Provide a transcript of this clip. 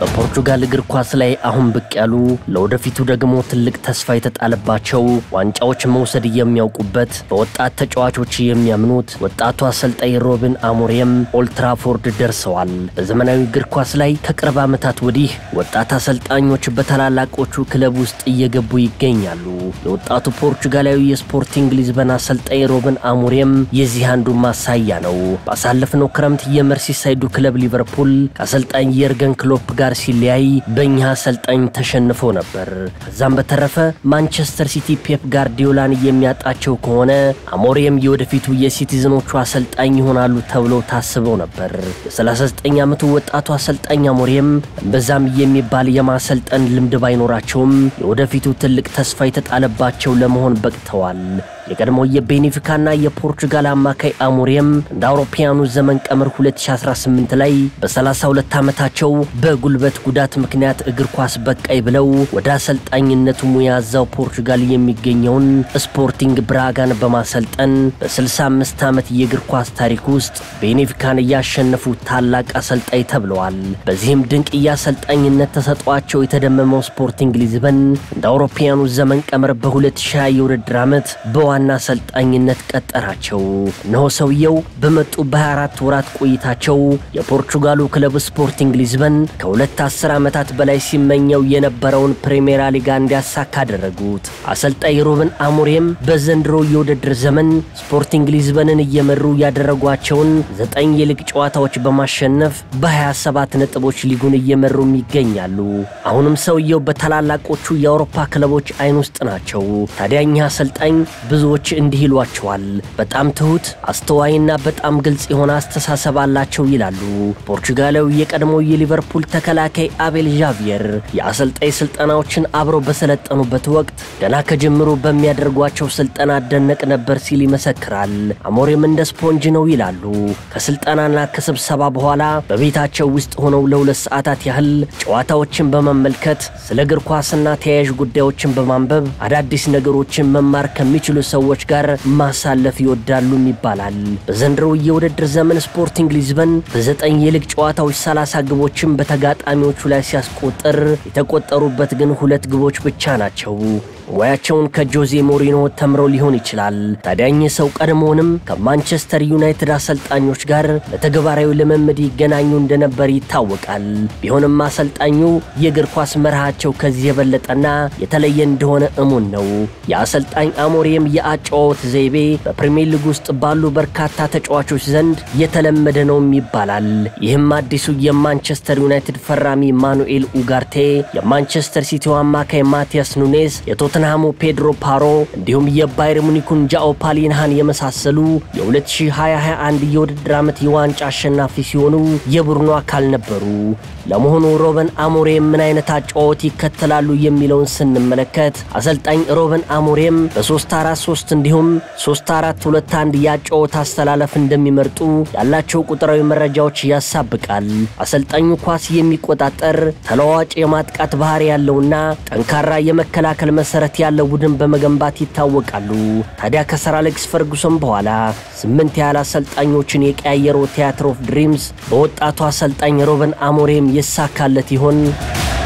በፖርቹጋል እግር ኳስ ላይ አሁን ብቅ ያሉ ለወደፊቱ ደግሞ ትልቅ ተስፋ የተጣለባቸው ዋንጫዎች መውሰድ የሚያውቁበት በወጣት ተጫዋቾች የሚያምኑት ወጣቱ አሰልጣኝ ሮብን አሞሪም ኦልትራፎርድ ደርሰዋል። በዘመናዊ እግር ኳስ ላይ ከቅርብ ዓመታት ወዲህ ወጣት አሰልጣኞች በታላላቆቹ ክለብ ውስጥ እየገቡ ይገኛሉ። የወጣቱ ፖርቹጋላዊ የስፖርቲንግ ሊዝበን አሰልጣኝ ሮብን አሞሪም የዚህ አንዱ ማሳያ ነው። ባሳለፍነው ክረምት የመርሲሳይዱ ክለብ ሊቨርፑል ከአሰልጣኝ የርገን ክሎፕ ጋር ሲለያይ በእኛ አሰልጣኝ ተሸንፎ ነበር። ከዛም በተረፈ ማንቸስተር ሲቲ ፔፕ ጋርዲዮላን የሚያጣቸው ከሆነ አሞሪም የወደፊቱ የሲቲዝኖቹ አሰልጣኝ ይሆናሉ ተብሎ ታስበው ነበር። የ39 ዓመቱ ወጣቱ አሰልጣኝ አሞሪም እምብዛም የሚባል የማሰልጠን ልምድ ባይኖራቸውም የወደፊቱ ትልቅ ተስፋ የተጣለባቸው ለመሆን በቅተዋል። የቀድሞ የቤኔፊካና የፖርቹጋል አማካይ አሞሪም እንደ አውሮፓውያኑ ዘመን ቀመር 2018 ላይ በ32 ዓመታቸው በጉልበት ጉዳት ምክንያት እግር ኳስ በቃይ ብለው ወደ አሰልጣኝነቱ ሙያ እዛው ፖርቹጋል የሚገኘውን ስፖርቲንግ ብራጋን በማሰልጠን በ65 ዓመት የእግር ኳስ ታሪክ ውስጥ ቤኔፊካን እያሸነፉ ታላቅ አሰልጣኝ ተብለዋል። በዚህም ድንቅ የአሰልጣኝነት ተሰጧቸው የተደመመው ስፖርቲንግ ሊዝበን እንደ አውሮፓውያኑ ዘመን ቀመር በ2020 የውድድር ዓመት በ ዋና አሰልጣኝነት ቀጠራቸው። እነሆ ሰውየው በመጡ በ24 ወራት ቆይታቸው የፖርቹጋሉ ክለብ ስፖርቲንግ ሊዝበን ከሁለት አስር ዓመታት በላይ ሲመኘው የነበረውን ፕሪሜራ ሊጋ እንዲያሳካ አደረጉት። አሰልጣኝ ሮብን አሞሪም በዘንድሮ የውድድር ዘመን ስፖርቲንግ ሊዝበንን እየመሩ ያደረጓቸውን ዘጠኝ የሊግ ጨዋታዎች በማሸነፍ በ27 ነጥቦች ሊጉን እየመሩም ይገኛሉ። አሁንም ሰውየው በታላላቆቹ የአውሮፓ ክለቦች አይን ውስጥ ናቸው። ታዲያ እኚህ አሰልጣኝ ብዙዎች እንዲህ ይሏቸዋል። በጣም ትሁት፣ አስተዋይና በጣም ግልጽ የሆነ አስተሳሰብ አላቸው ይላሉ። ፖርቹጋላዊ የቀድሞ የሊቨርፑል ተከላካይ አቤል ዣቪየር የአሰልጣኝ ስልጠናዎችን አብረው በሰለጠኑበት ወቅት ገና ከጅምሩ በሚያደርጓቸው ስልጠና አደነቅ ነበር ሲል ይመሰክራል። አሞሪም እንደ ስፖንጅ ነው ይላሉ። ከስልጠናና ከስብሰባ በኋላ በቤታቸው ውስጥ ሆነው ለሁለት ሰዓታት ያህል ጨዋታዎችን በመመልከት ስለ እግር ኳስና ተያያዥ ጉዳዮችን በማንበብ አዳዲስ ነገሮችን መማር ከሚችሉ ሰዎች ጋር ማሳለፍ ይወዳሉም ይባላል። በዘንድሮ የውድድር ዘመን ስፖርቲንግ ሊዝበን በዘጠኝ የሊግ ጨዋታዎች 30 ግቦችን በተጋጣሚዎቹ ላይ ሲያስቆጥር የተቆጠሩበት ግን ሁለት ግቦች ብቻ ናቸው። ሙያቸውን ከጆዜ ሞሪኖ ተምረው ሊሆን ይችላል። ታዲያ እኚህ ሰው ቀድሞውንም ከማንቸስተር ዩናይትድ አሰልጣኞች ጋር ለተግባራዊ ልምምድ ይገናኙ እንደነበር ይታወቃል። ቢሆንም አሰልጣኙ የእግር ኳስ መርሃቸው ከዚህ የበለጠና የተለየ እንደሆነ እሙን ነው። የአሰልጣኝ አሞሪም የአጨዋወት ዘይቤ በፕሪሚየር ሊግ ውስጥ ባሉ በርካታ ተጫዋቾች ዘንድ የተለመደ ነውም ይባላል። ይህም አዲሱ የማንቸስተር ዩናይትድ ፈራሚ ማኑኤል ኡጋርቴ፣ የማንቸስተር ሲቲው አማካይ ማቲያስ ኑኔዝ፣ የቶተንሃሙ ፔድሮ ፓሮ እንዲሁም የባየር ሙኒኩን ጃኦ ፓሊንሃን የመሳሰሉ የ2021 የውድድር ዓመት የዋንጫ አሸናፊ ሲሆኑ የቡድኑ አካል ነበሩ። ለመሆኑ ሮበን አሞሪም ምን አይነት አጨዋወት ይከተላሉ የሚለውን ስንመለከት አሰልጣኝ ሮበን አሞሪም በ343 እንዲሁም 3421 የአጨዋወት አስተላለፍ እንደሚመርጡ ያላቸው ቁጥራዊ መረጃዎች ያሳብቃል። አሰልጣኙ ኳስ የሚቆጣጠር ተለዋዋጭ የማጥቃት ባህሪ ያለውና ጠንካራ የመከላከል መሰረት ያለው ቡድን በመገንባት ይታወቃሉ። ታዲያ ከሰር አሌክስ ፈርጉሰን በኋላ ስምንት ያህል አሰልጣኞችን የቀያየረው ቲያትር ኦፍ ድሪምስ በወጣቱ አሰልጣኝ ሮበን አሞሪም ይሳካለት ይሆን?